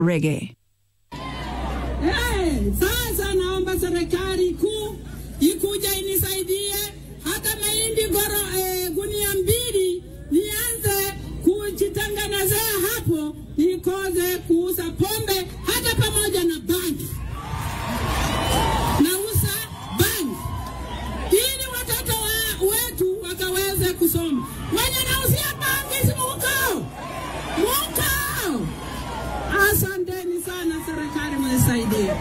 reggae. Hey, sasa naomba serikali kuu ikuja inisaidie hata mahindi goro eh, gunia mbili nianze kujitengenezea hapo, nikoze kuuza pombe hata pamoja na bangi. Nauza bangi ili watoto wa, wetu wakaweze kusoma. Wenye nauzia bangi si mukao mukao. Asanteni sana serikali, mnisaidie.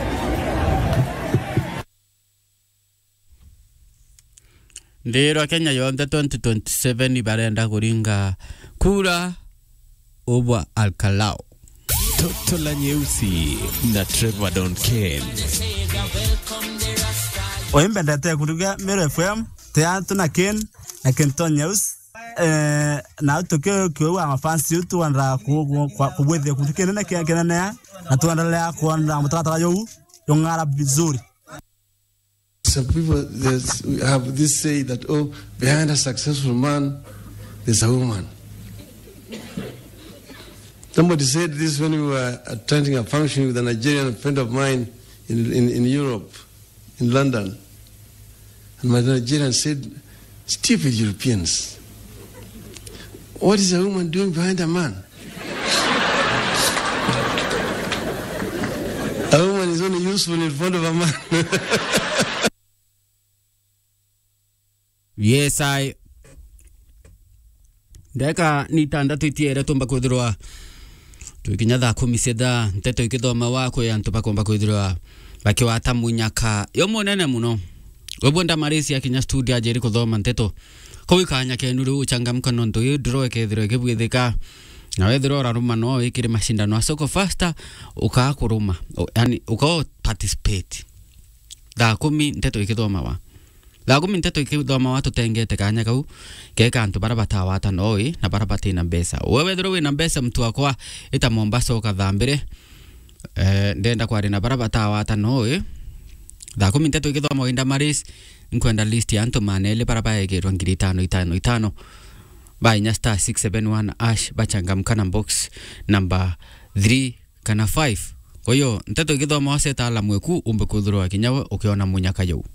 ndiro kenya yonthe 2027 barenda kuringa kura ubwa alkalao Toto la nyeusi na Trevor Donken. oimbendete kuruga Mero FM teantu na ken na kenton news eh na tukio kiwa mafansi yetu wanda kubwethia kundu kinene kia kinene na tuendelea kuona mtaratara yau yong'ara vizuri Some people there's- have this say that, oh, behind a successful man, there's a woman. Somebody said this when we were attending a function with a Nigerian friend of mine in, in, in Europe, in London. And my Nigerian said, stupid Europeans. What is a woman doing behind a man? a woman is only useful in front of a man. yes i ndeka ni tandatu itiere tumba kwithirwa twikinya thaa kumi cia thaa nteto ikithoma wakwe antu bakomba kwithirwa bakiwata munyaka yo munene muno webwe ndamarisi akinya studio ajeri kuthoma nteto kou ikanya kenu riu uchangamka nontu ii ndiro ikethirwa ikibwithika na wethirwa uraruma no wikire mashindano a soko fasta ukaa kuruma O- yani ukaa participate thaa kumi nteto ikithoma wa thaa kumi nteto ikithoma wa tutengete kanya kau keka antu bara batawata noi na bara batina mbeca we wethirwa wina mbeca mtu wakwa ita mombasa ukathaa mbere eh, ndenda kwari na bara batawata noi thaa kumi nteto ikithoma winda maris nkwenda list ya antu manele bara baegirwa ngiri itano itano itano bainya star 671 ash bachangamka na box number 3 kana 5 kwa hiyo nteto ikithoma waseta ala mweku umbe kuthurwa kinya we ukiona munyaka jau